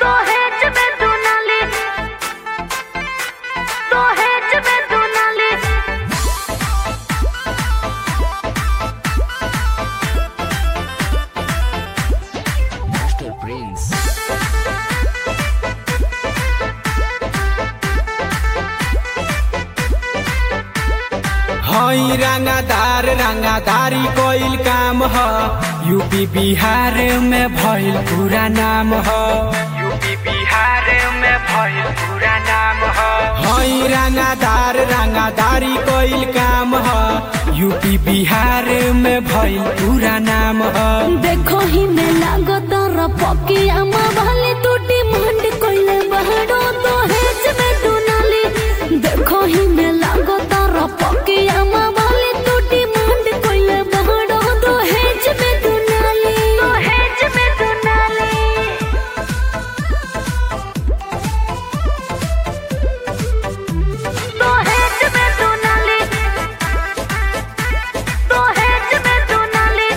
दहेज में दुनाली दहेज में दुनाली Master Prince. हई रंगादार रंगादारी कोइल काम ह यूपी बिहार में भइल पूरा नाम ह यूपी बिहार में भइल पूरा नाम ह हई रंगादार रंगादारी कोइल काम ह यूपी बिहार में भइल पूरा नाम ह देखो ही में लागो तारा पकिया माँ भले टूटी मंड कोइले बहड़ो दहेज में दुनाली देखो ही में लागो तारा पकिया माँ भले टूटी मंड कोइले बहड़ो दहेज में दुनाली दहेज में दुनाली दहेज में दुनाली दहेज में दुनाली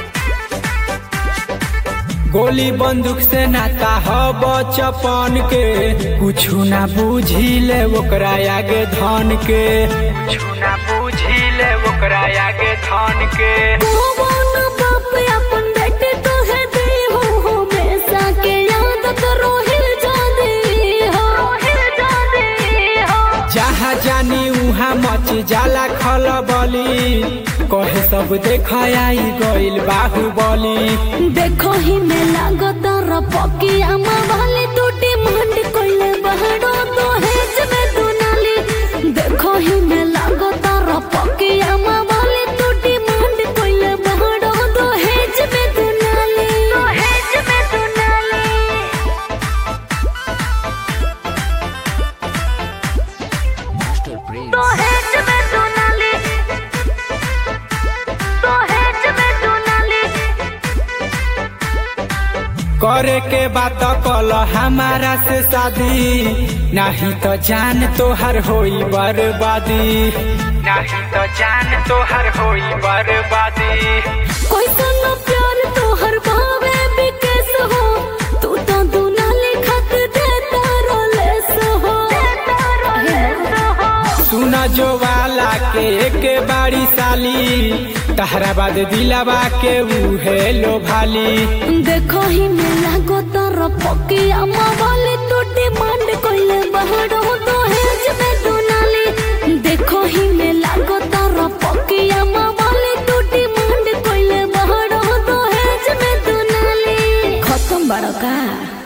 गोली बंदूक से नाता ह बचपन के कुछु ना बुझिले ओकरा आगे धन के कुछु ना बुझिले ओकरा आगे धन के कौन बाप अपन बेटे तो है दे हो हमेशा के याद करो हिल जाने हो हिल जाने हो जहाँ जानी उहाँ मच जाला खलबली कहे सब देख आई गइल बाहुबली देखो ही में लागो तारा पकिया माँ भले टूटी मंड कोइले बहड़ो तो हेज में दुनाली देखो ही में लागो तारा पकिया माँ भले टूटी मंड कोइले बहड़ो तो हेज में दुनाली तो हेज में दुनाली Master Prince. दहेज में दुनाली दहेज में दुनाली करे के बात कल हमारा से शादी नहीं तो जान तोहर होई बर्बादी नहीं तो जान तोहर होई बर्बादी कोई सुनो प्यार तो हर भावे बिकेस हो तू तो दुनाली खत देता रोलेस हो सुन जो वाला के एक बारी साली तहरा बाद दिलावा के उहे लो भाली देखो ही मिला गो तारा पकिया माँ वाली टूटी मांड कोइले बहड़ो तो हेज में दुनाली देखो ही मिला गो तारा पकिया माँ वाली टूटी मांड कोइले बहड़ो तो हेज में दुनाली खत्म बड़का